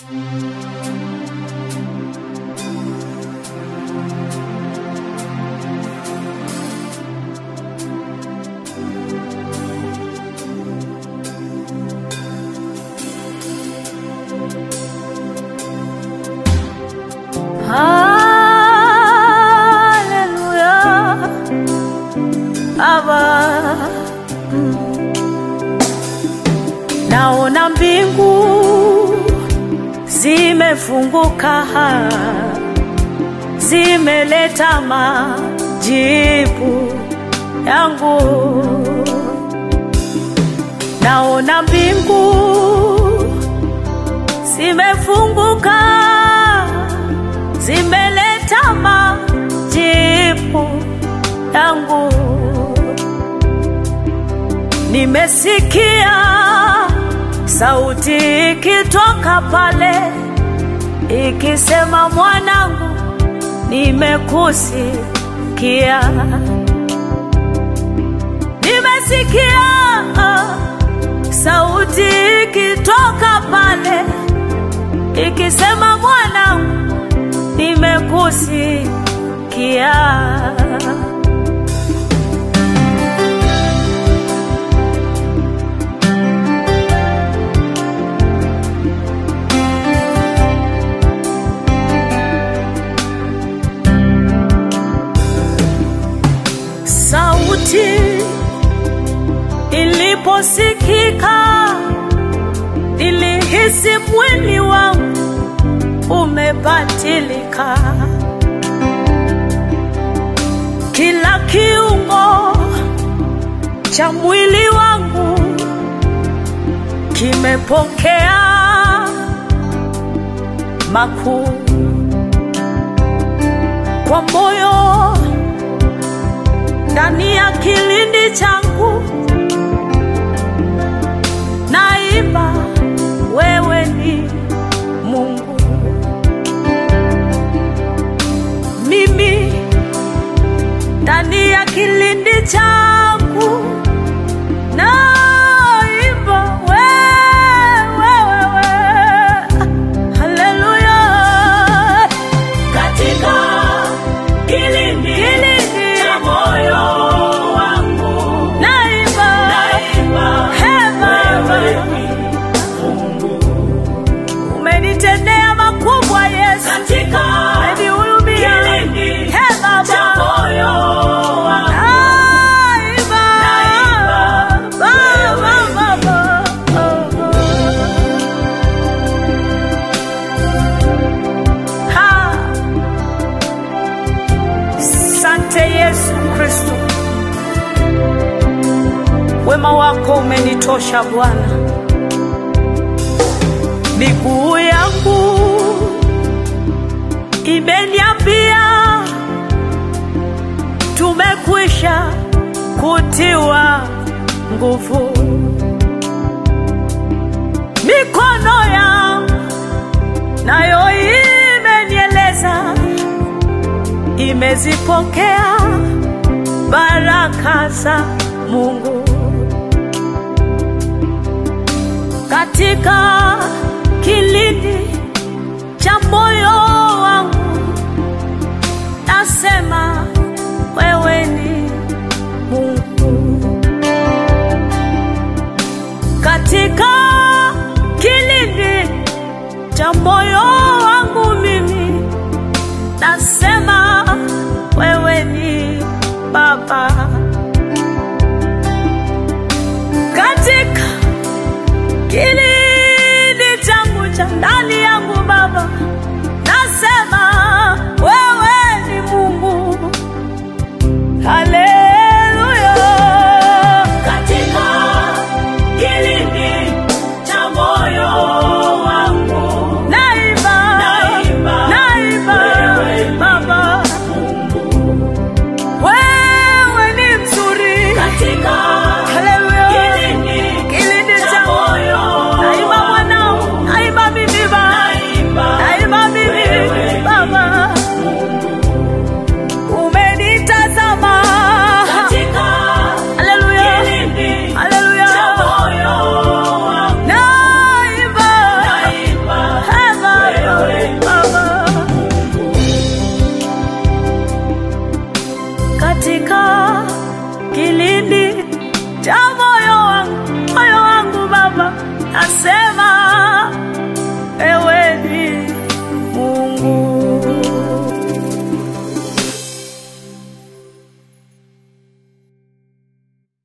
Haleluya, Baba. Naona mbingu zimefunguka, zimeleta majibu yangu. Naona mbingu zimefunguka, zimeleta majibu yangu. Nimesikia sauti ikitoka pale ikisema, mwanangu, nimekusikia. Nimesikia sauti ikitoka pale ikisema, mwanangu, nimekusikia. Sauti iliposikika, nilihisi mwili wangu umebadilika, kila kiungo cha mwili wangu kimepokea makuu kwa moyo ndani ya kilindi changu naimba, wewe ni Mungu. Mimi ndani ya kilindi changu naimba, wewe, wewe, haleluya. katika kilindi Kilindi. cha moyo wangu Naimba, naimba He Baba, wewe ni Mungu umenitendea makubwa Yesu, katika umenihurumia. kilindi He Baba, cha moyo wangu Naimba, Naimba, Baba, Baba, Ha. Sante Yesu Kristo, wema wako umenitosha Bwana. Miguu yangu imeniambia tumekwisha kutiwa nguvu. Mikono yangu nayo imenieleza imezipokea baraka za Mungu katika kilindi cha moyo wangu, nasema wewe ni Mungu katika kilindi cha moyo wangu mimi nasema wewe ni Baba katika kilindi changu cha ndani yangu Baba, nasema wewe ni Mungu. Haleluya, katika kilindi cha moyo wangu naimba, Naimba, naimba wewe ni Baba, Mungu wewe ni nasema